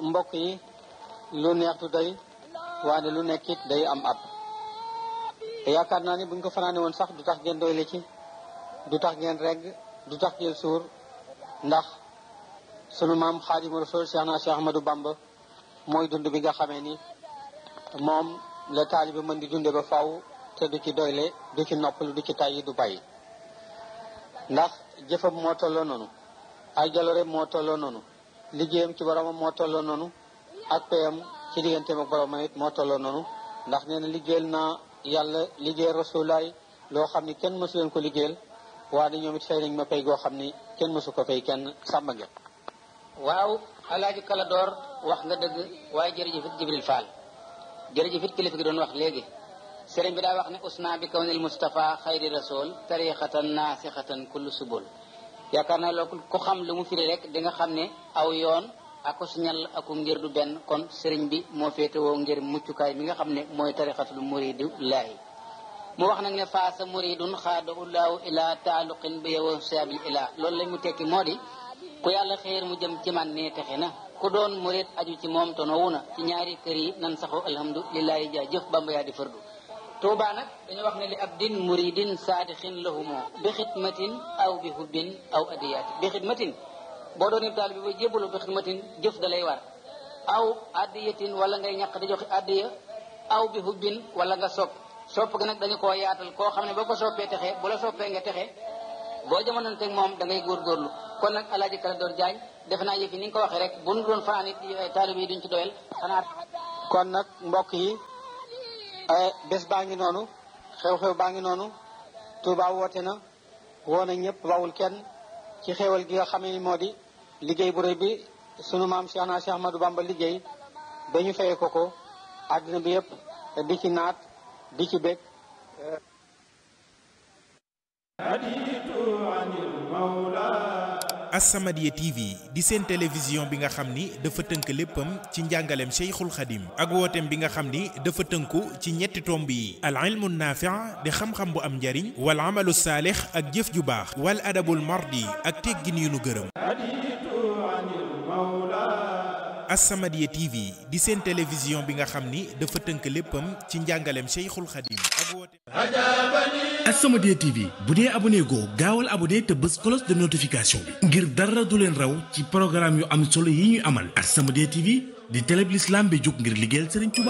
mbokk yi lu neex du doy waane lu nekkit day am ab yaakaar naa ni buñ ko fanaane woon sax du tax ngeen doyle ci du tax ngeen regg du tax ngeen suur ndax sunu maam xaadimu rasul cheikh na cheikh ahmadou bamba mooy dund bi nga xamee ni moom la taalibe mën di dunde ba faw te du ci doyle du ci noppalu du ci tàyyi du bàyyi ndax jëfam moo tolloo noonu ay jaloore moo tolloo noonu liggéeyam ci boromam moo tolloo noonu ak payam ci digganteem ak boromam it moo tolloo noonu ndax nee na liggéeyal naa yàlla liggéeyal rasulaay loo xam ni kenn mësu leen ko liggéeyal waaye ñoom it fay nañ ma pay goo xam ni kenn mësu ko fay kenn sàmba ngeen waaw alaaji kala door wax nga dëgg waaye jërëjëfit jibril fall jërëjëfit kilifa gi doon wax léegi sëriñ bi daa wax ne usna bi kawnil mustafa xayri rasul tariqatan naasixatan kullu subul yaakaar naa loolu ku xam lu mu firi rek di nga xam ne aw yoon ako siñal aku ngir du benn kon sëriñ bi moo féetewoo ngir muccukaay mi nga xam ne mooy tariqatul muridu laahi mu wax nag ne faasa muridun xaada ullaahu ila taaluqin bi yow saabil ila loolu lañ mu tekki moo di ku yàlla xéer mu jëm ci man ne texe na ku doon murid aju ci moom tonowu na ci ñaari kër yi nan saxoo alhamdulilahi jaa jëf bamba yaa di fardu tuuba nag dañu wax ne li ab din muridin saadixin lahumoo bi xidmatin aw bi hubbin aw adiyaati bi xidmatin boo doon ib taal bi ba jébbalu bi xidmatin jëf da lay war aw adiyatin wala ngay ñàq di joxe adiya aw bi hubbin wala nga sopp sopp gi nag dañu koo yaatal koo xam ne boo ko soppee texe bu la soppee nga texe boo jamonoon teg moom da ngay góorgóorlu kon nag alaaji kala door jaañ defe naa yëf yi ni nga ko waxee rek bu nu doon fanaan it taalib yi duñ ci doyal xanaa kon nag mbokk yi bés baa ngi noonu xew-xew baa ngi noonu Touba woote na woo na ñëpp bawul kenn ci xewal gi nga xamee ni moo di liggéey bu rëy bi sunu maam Cheikh na Cheikh Ahmadou Bamba liggéey ba ñu fayee ko ko àddina bi yëpp di ci naat di ci bég As-Samadiyya TV di seen télévision bi nga xam ni dafa tënk léppam ci njàngaleem Cheikhul Khadim ak wooteem bi nga xam ni dafa tënku ci ñetti tomb yi al ilmu naafi' di xam-xam bu am njariñ wal amalu saalix ak jëf ju baax wal adabul mardi ak teggin yu nu gërëm As-Samadiyya TV di seen télévision bi nga xam ni dafa tënk léppam ci njàngaleem Cheikhul Khadim ak wooteem As-Samadiyya TV bu dee abonné goo gaawal abonné te bës cloche de notification bi ngir dara du leen raw ci programme yu am solo yi ñuy amal As-Samadiyya TV di télé bi l'islam bi jóg ngir liggéeyal Serigne Touba